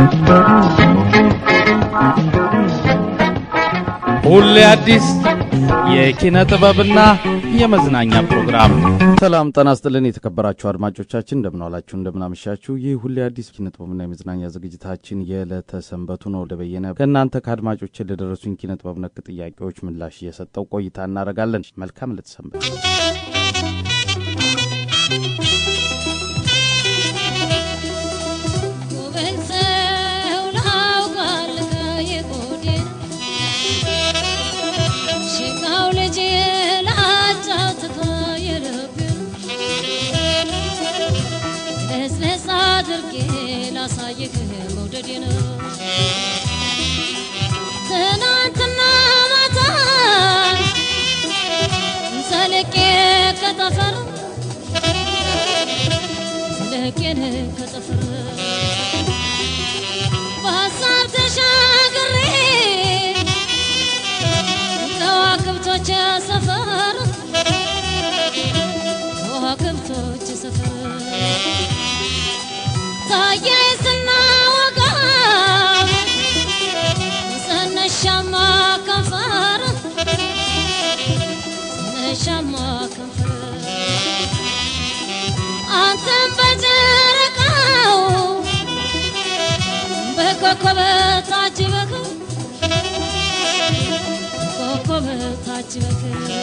ሁሌ አዲስ የኪነ ጥበብና የመዝናኛ ፕሮግራም። ሰላም ጤና ይስጥልን የተከበራችሁ አድማጮቻችን እንደምን ዋላችሁ፣ እንደምን አመሻችሁ። ይህ ሁሌ አዲስ ኪነ ጥበብና የመዝናኛ ዝግጅታችን የዕለተ ሰንበቱ ነው። ወደ በየነ ከእናንተ ከአድማጮች ለደረሱኝ ኪነ ጥበብ ነክ ጥያቄዎች ምላሽ እየሰጠው ቆይታ እናደርጋለን። መልካም ዕለተ ሰንበት። ላሳይህ መውደዴ ነው ትናንትና ማታ ዘልቄ ከጠፈር ዘልቄን ከጠፈር በሀሳብ ተሻግሬ ከዋክብቶች ሰፈር ከዋክብቶች ሰፈር ታየኝ ስናወጋ ስንሻማ ከንፈር ስንሻማ ከንፈር አንተን በጨረቃው በኮከብ ታጅበህ ኮከብ ታጅበህ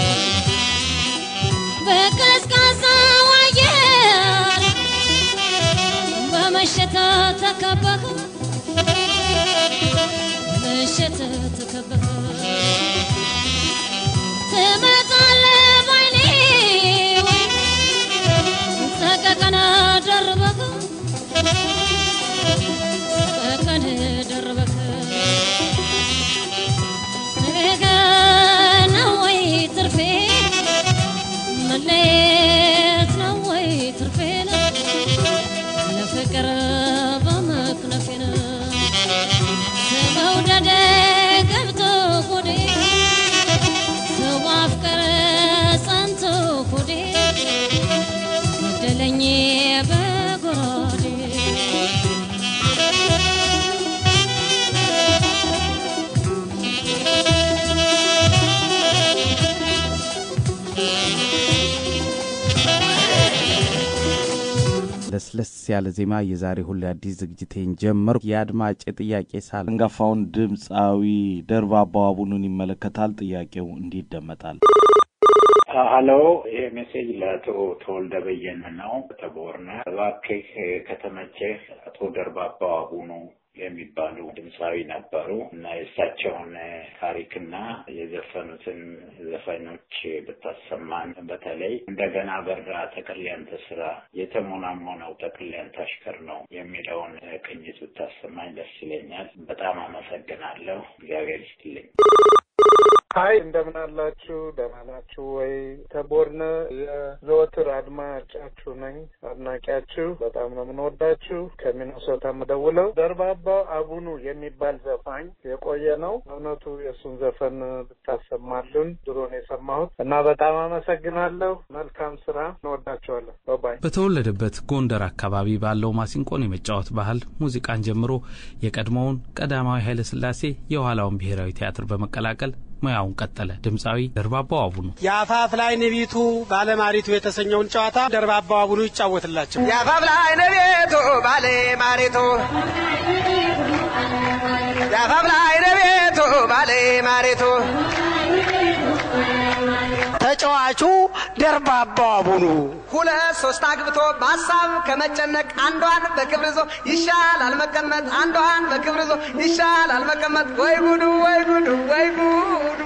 በቀዝቃዛው አየር በመሸት ተከበህ በመሸት ተከበህ ትመጣለህ ባይኔ ሰቀቀን ደርበህ ሰቀቀን ደርበህ ነገ ነው ወይ ትርፌ መለየት ነው ወይ ትርፌ ነው ለፍቅር በመክነፌን በመውደድ ገብቶ ሆዴ ሰው ማፍቀር ጸንቶ ሆዴ ገደለኝ በጎራዴ ለስለስ ያለ ዜማ የዛሬ ሁሌ አዲስ ዝግጅቴን ጀመርኩ። የአድማጭ ጥያቄ ሳል አንጋፋውን ድምፃዊ ደርባባው አቡኑን ይመለከታል። ጥያቄው እንዲህ ይደመጣል። ሀሎ፣ ይህ ሜሴጅ ለአቶ ተወልደ በየነ ነው። ተቦርነ እባክህ ከተመቸህ አቶ ደርባባው አቡኑ የሚባሉ ድምፃዊ ነበሩ እና የእሳቸውን ታሪክና የዘፈኑትን ዘፈኖች ብታሰማን፣ በተለይ እንደገና በራ ተክሊያን ተስራ የተሞናሞነው ተክሊያን ታሽከር ነው የሚለውን ቅኝት ብታሰማኝ ደስ ይለኛል። በጣም አመሰግናለሁ። እግዚአብሔር ይስጥልኝ። ሀይ እንደምን አላችሁ? ደህና ናችሁ ወይ? ተቦርነ የዘወትር አድማጫችሁ ነኝ፣ አድናቂያችሁ። በጣም ነው የምንወዳችሁ። ከሚኒሶታ የምደውለው ደርባባው አቡኑ የሚባል ዘፋኝ የቆየ ነው። እውነቱ የእሱን ዘፈን ብታሰማልን ድሮ ነው የሰማሁት እና በጣም አመሰግናለሁ። መልካም ስራ። እንወዳቸዋለን። ባባይ በተወለደበት ጎንደር አካባቢ ባለው ማሲንቆን የመጫወት ባህል ሙዚቃን ጀምሮ የቀድሞውን ቀዳማዊ ኃይለ ሥላሴ የኋላውን ብሔራዊ ቲያትር በመቀላቀል ሙያውን ቀጠለ። ድምፃዊ ደርባባው አቡኑ የአፋፍ ላይ ንቢቱ ባለማሪቱ የተሰኘውን ጨዋታ ደርባባው አቡኑ ይጫወትላቸው። የአፋፍ ላይ ንቢቱ ባለማሪቱ የአፋፍ ላይ ንቢቱ ባለማሪቱ ተጫዋቹ ደርባባው አቡኑ ሁለት ሶስት አግብቶ በሀሳብ ከመጨነቅ አንዷን በክብር ይዞ ይሻላል መቀመጥ፣ አንዷን በክብር ይዞ ይሻላል መቀመጥ። ወይ ጉዱ ወይ ጉዱ ወይ ጉዱ።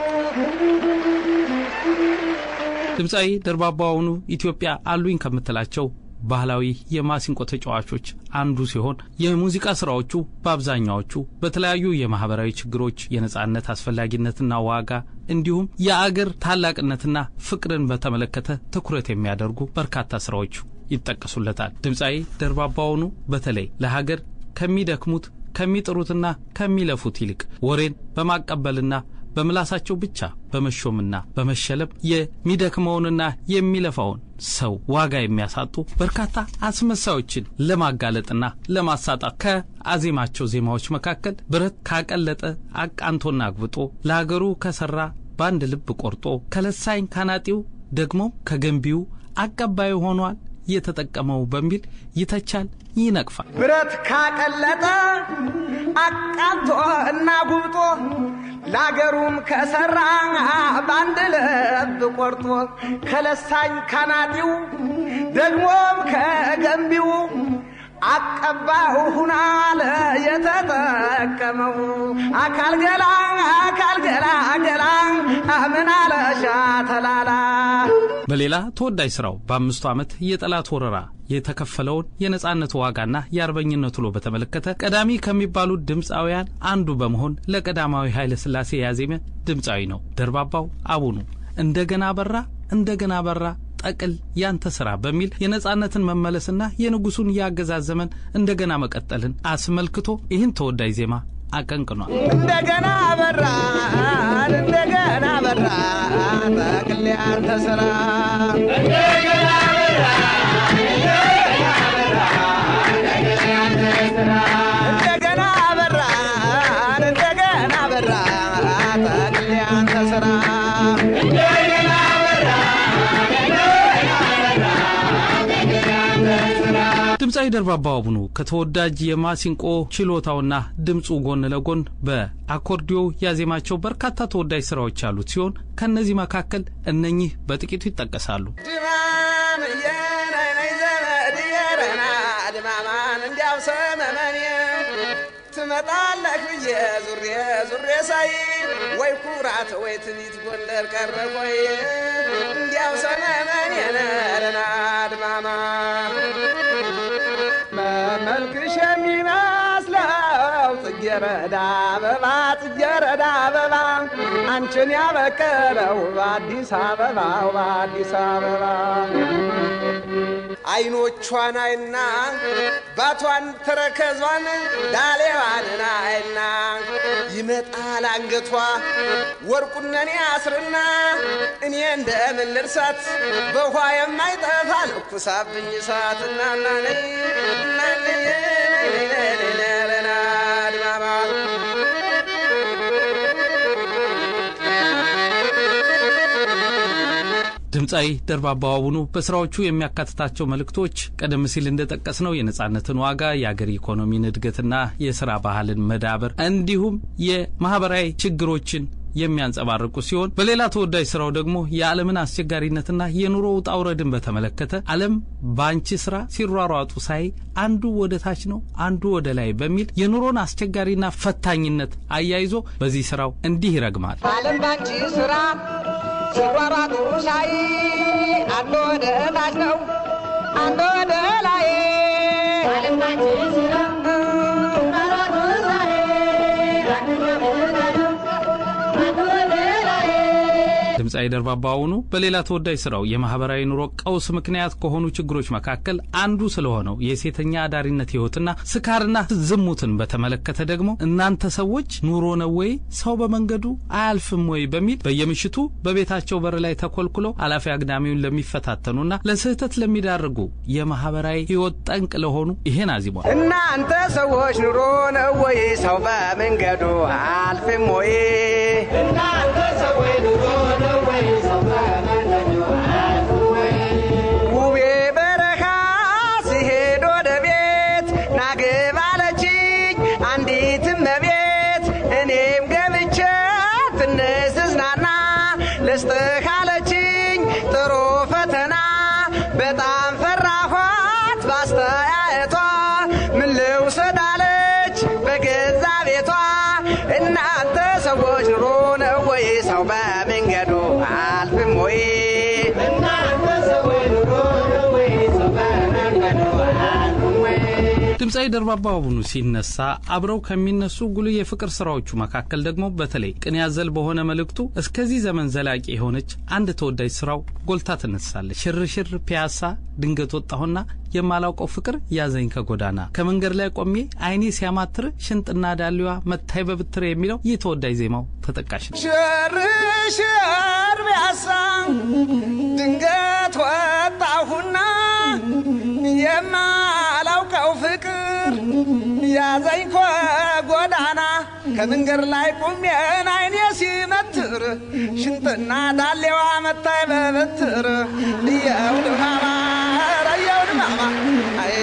ድምፃዊ ደርባባው አቡኑ ኢትዮጵያ አሉኝ ከምትላቸው ባህላዊ የማሲንቆ ተጫዋቾች አንዱ ሲሆን የሙዚቃ ስራዎቹ በአብዛኛዎቹ በተለያዩ የማህበራዊ ችግሮች፣ የነጻነት አስፈላጊነትና ዋጋ እንዲሁም የአገር ታላቅነትና ፍቅርን በተመለከተ ትኩረት የሚያደርጉ በርካታ ስራዎቹ ይጠቀሱለታል። ድምፃዊ ደርባባው አቡኑ በተለይ ለሀገር ከሚደክሙት ከሚጥሩትና ከሚለፉት ይልቅ ወሬን በማቀበልና በምላሳቸው ብቻ በመሾምና በመሸለም የሚደክመውንና የሚለፋውን ሰው ዋጋ የሚያሳጡ በርካታ አስመሳዮችን ለማጋለጥና ለማሳጣት ከአዜማቸው ዜማዎች መካከል ብረት ካቀለጠ አቃንቶና አግብጦ ለሀገሩ ከሰራ በአንድ ልብ ቆርጦ ከለሳኝ ካናጢው ደግሞ ከገንቢው አቀባዩ ሆኗል የተጠቀመው በሚል ይተቻል፣ ይነቅፋል። ብረት ካቀለጠ አቃንቶ እና ጉብጦ ለአገሩም ከሰራ በአንድ ልብ ቆርጦ ከለሳኝ ካናጢው ደግሞም ከገንቢው አቀባው ሁናለ የተጠቀመው አካል ገላ አካል ገላ ገላ ምን አለሻ ተላላ በሌላ ተወዳጅ ስራው በአምስቱ ዓመት የጠላት ወረራ የተከፈለውን የነጻነት ዋጋና የአርበኝነት ውሎ በተመለከተ ቀዳሚ ከሚባሉት ድምፃውያን አንዱ በመሆን ለቀዳማዊ ኃይለ ሥላሴ ያዜመ ድምፃዊ ነው። ደርባባው አቡኑ እንደገና በራ እንደገና በራ ጠቅል ያንተ ስራ በሚል የነጻነትን መመለስና የንጉሱን የአገዛዝ ዘመን እንደገና መቀጠልን አስመልክቶ ይህን ተወዳጅ ዜማ አቀንቅኗል። እንደገና በራን እንደገና በራ ጠቅል ያንተ ስራ እንደገና በራን እንደገና በራ ጠቅል ያንተ ስራ ድምፃዊ ደርባባው አቡኑ ከተወዳጅ የማሲንቆ ችሎታውና ድምፁ ጎን ለጎን በአኮርዲዮ ያዜማቸው በርካታ ተወዳጅ ስራዎች ያሉት ሲሆን ከእነዚህ መካከል እነኚህ በጥቂቱ ይጠቀሳሉ። ድማም የነነይ ዘመድ የረና ድማማን እንዲያው ሰመመን ትመጣለህ ብዬ ዙሬ ዙሬ ሳይ ወይ ኩራት ወይ ትቢት ጎንደር ቀረ ቆይ እንዲያው ሰመመን የነረና ድማማ በመልክሽ የሚመስለው ጽጌረዳ አበባ ጽጌረዳ አበባ አንቺን ያበቀለው በአዲስ አበባ በአዲስ አበባ አይኖቿን አይና ባቷን ተረከዟን ዳሌዋንን አይና ይመጣል አንገቷ ወርቁነኔ አስርና እኔ እንደምን ልርሳት በውኃ የማይጠፋ ልኩሳብኝ እሳት እናናነ ድማማ ድምፃዊ ደርባባው አቡኑ በስራዎቹ የሚያካትታቸው መልእክቶች ቀደም ሲል እንደጠቀስነው የነጻነትን ዋጋ፣ የአገር ኢኮኖሚን እድገትና የስራ ባህልን መዳበር እንዲሁም የማህበራዊ ችግሮችን የሚያንጸባርቁ ሲሆን በሌላ ተወዳጅ ስራው ደግሞ የዓለምን አስቸጋሪነትና የኑሮ ውጣ ውረድን በተመለከተ ዓለም በአንቺ ስራ ሲሯሯጡ ሳይ አንዱ ወደ ታች ነው አንዱ ወደ ላይ በሚል የኑሮን አስቸጋሪና ፈታኝነት አያይዞ በዚህ ስራው እንዲህ ይረግማል። ዓለም ባንቺ ስራ ሲሯሯጡ ሳይ አንዱ ወደ ታች ነው አንዱ ወደ ላይ ዓለም ባንቺ ስራ ሲሯሯጡ ሳይ አንዱ ወደ ታች ነው አንዱ ወደ ላይ ድምፃዊ ደርባባው አቡኑ በሌላ ተወዳጅ ስራው የማህበራዊ ኑሮ ቀውስ ምክንያት ከሆኑ ችግሮች መካከል አንዱ ስለሆነው የሴተኛ አዳሪነት ህይወትና ስካርና ዝሙትን በተመለከተ ደግሞ እናንተ ሰዎች ኑሮ ነው ወይ ሰው በመንገዱ አያልፍም ወይ በሚል በየምሽቱ በቤታቸው በር ላይ ተኮልኩለው አላፊ አግዳሚውን ለሚፈታተኑና ለስህተት ለሚዳርጉ የማህበራዊ ህይወት ጠንቅ ለሆኑ ይሄን አዚሟል። እናንተ ሰዎች ኑሮ ነው ወይ ሰው በመንገዱ አልፍም ወይ? እናንተ ሰዎች ኑሮ ነው ወይ ሰው በመንገዱ አልፍም ወይ? ውቤ በረኻ ሲሄድ ወደ ቤት ናግባ አለችኝ አንዲት እመቤት እኔም ገብቼ ትንሽ ስዝናና ልስጥህ አለችኝ ጥሩ ፈተና በጣም ፈራኋት ባስተያየቷ ምን ልውሰድ አለች በገዛ ቤቷ እናንተ ሰዎች ኑሮ ነው ወይ ሰው በመንገዱ ድምፃዊ ደርባባ አቡኑ ሲነሳ አብረው ከሚነሱ ጉልህ የፍቅር ስራዎቹ መካከል ደግሞ በተለይ ቅን ያዘል በሆነ መልእክቱ እስከዚህ ዘመን ዘላቂ የሆነች አንድ ተወዳጅ ስራው ጎልታ ትነሳለች። ሽርሽር ፒያሳ ድንገት ወጣሁና የማላውቀው ፍቅር ያዘኝ ከጎዳና ከመንገድ ላይ ቆሜ አይኔ ሲያማትር ሽንጥና ዳሌዋ መታይ በብትር የሚለው ይህ ተወዳጅ ዜማው ተጠቃሽ ነው። ሽርሽር ቢያሳ ድንገት ወጣሁና የማላውቀው ፍቅር ያዘኝ ከጎዳና ከመንገድ ላይ ቁሜን አይኔ ሲመትር ሽንጥና ዳሌዋ መታይ በበትር እየው ድማማ ኧረ እየው ድማማ አይ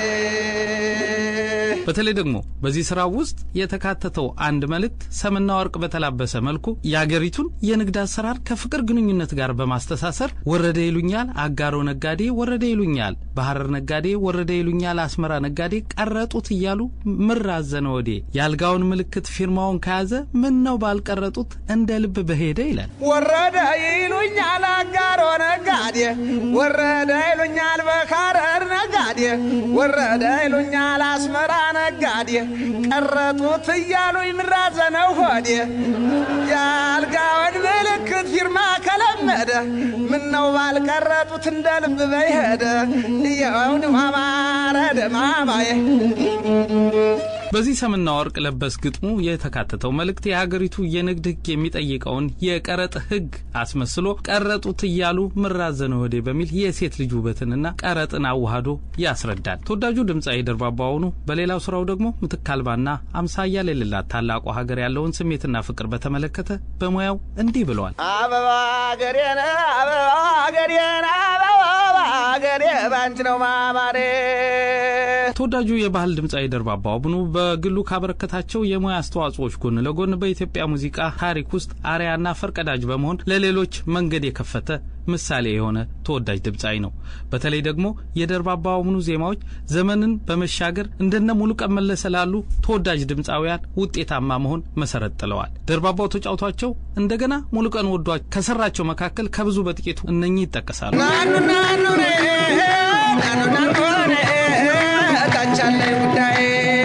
በተለይ ደግሞ በዚህ ስራ ውስጥ የተካተተው አንድ መልእክት ሰምና ወርቅ በተላበሰ መልኩ የአገሪቱን የንግድ አሰራር ከፍቅር ግንኙነት ጋር በማስተሳሰር ወረደ ይሉኛል አጋሮ ነጋዴ፣ ወረደ ይሉኛል በሐረር ነጋዴ፣ ወረደ ይሉኛል አስመራ ነጋዴ፣ ቀረጡት እያሉ ምር አዘነ ወዴ የአልጋውን ምልክት ፊርማውን ከያዘ ምን ነው ባልቀረጡት እንደ ልብ በሄደ ይላል። ወረደ ይሉኛል አጋሮ ነጋዴ፣ ወረደ ይሉኛል በካረር ነጋዴ፣ ወረደ ይሉኛል አስመራ ነጋዴ፣ ቀረጡት እያሉኝ ምራዘነው ሆዴ። የአልጋውን ምልክት ፊርማ ከለመደ ምነው ባልቀረጡት እንደ ልብ በይሄደ እየውን ማማረ ደማማዬ በዚህ ሰምና ወርቅ ለበስ ግጥሙ የተካተተው መልእክት የሀገሪቱ የንግድ ሕግ የሚጠይቀውን የቀረጥ ሕግ አስመስሎ ቀረጡት እያሉ ምራዘነ ወዴ በሚል የሴት ልጅ ውበትንና ቀረጥን አዋህዶ ያስረዳል። ተወዳጁ ድምፃዊ ደርባባ አቡኑ በሌላው ስራው ደግሞ ምትክ አልባና አምሳያ የሌላት ታላቁ ሀገር ያለውን ስሜትና ፍቅር በተመለከተ በሙያው እንዲህ ብለዋል። አበባ ገሬን አበባ ገሬን አበባ ገሬ ባንቺ ነው ማማሬ ተወዳጁ የባህል ድምፃዊ ደርባባ አቡኑ በግሉ ካበረከታቸው የሙያ አስተዋጽኦዎች ጎን ለጎን በኢትዮጵያ ሙዚቃ ታሪክ ውስጥ አርያና ፈርቀዳጅ በመሆን ለሌሎች መንገድ የከፈተ ምሳሌ የሆነ ተወዳጅ ድምፃዊ ነው። በተለይ ደግሞ የደርባባ አቡኑ ዜማዎች ዘመንን በመሻገር እንደነ ሙሉቀን መለሰ ላሉ ተወዳጅ ድምፃውያን ውጤታማ መሆን መሰረት ጥለዋል። ደርባባው ተጫውቷቸው እንደገና ሙሉቀን ወዷ ከሰራቸው መካከል ከብዙ በጥቂቱ እነኚህ ይጠቀሳሉ። ናኑ ናኑ ኔ ናኑ ናኑ ኔ ታቻለይ ጉዳይ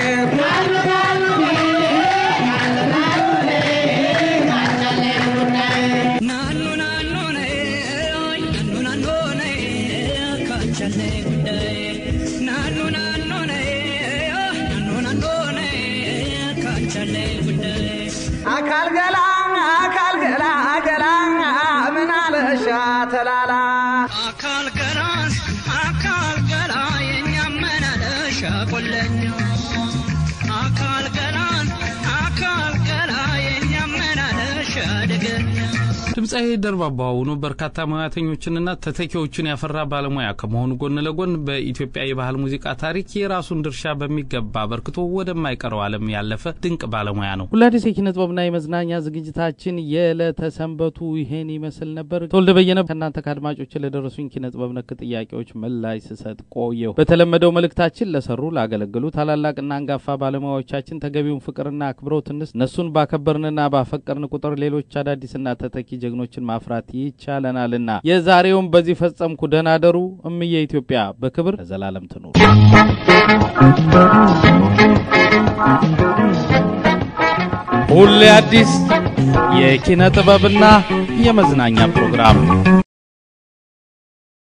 ናኑ ናኑ ነይ ናኑ ናኑ ነይ ካንቻለ ጉዳይ ናኑ ናኑ ነይ ናኑ ናኑ ነይ ካንቻለ ጉዳይ አካል ገላ አካል ገላ ገላ ምን አለሻ ተላላ አካል ገላን አካል ገላ የኛ መናለሻ ቆለኛ አካል ገላን አካል ገላ የኛ መናለሻ ደገኛ ድምፃዊ ደርባባ አቡኑ በርካታ ሙያተኞችንና ተተኪዎችን ያፈራ ባለሙያ ከመሆኑ ጎን ለጎን በኢትዮጵያ የባህል ሙዚቃ ታሪክ የራሱን ድርሻ በሚገባ አበርክቶ ወደማይቀረው ዓለም ያለፈ ድንቅ ባለሙያ ነው። ሁላዲስ የኪነ ጥበብና የመዝናኛ ዝግጅታችን የዕለተ ሰንበቱ ይሄን ይመስል ነበር። ተወልደ በየነ ከእናንተ ከአድማጮች ለደረሱኝ ኪነ ጥበብ ነክ ጥያቄዎች ምላሽ ስሰጥ ቆየሁ። በተለመደው መልእክታችን ለሰሩ ላገለገሉ ታላላቅና አንጋፋ ባለሙያዎቻችን ተገቢውን ፍቅርና አክብሮት እንስ እነሱን ባከበርንና ባፈቀርን ቁጥር ሌሎች አዳዲስና ተተኪ ጀግኖችን ማፍራት ይቻለናልና የዛሬውም በዚህ ፈጸምኩ። ደህና ደሩ። እምዬ ኢትዮጵያ በክብር ለዘላለም ትኑር። ሁሌ አዲስ የኪነ ጥበብና የመዝናኛ ፕሮግራም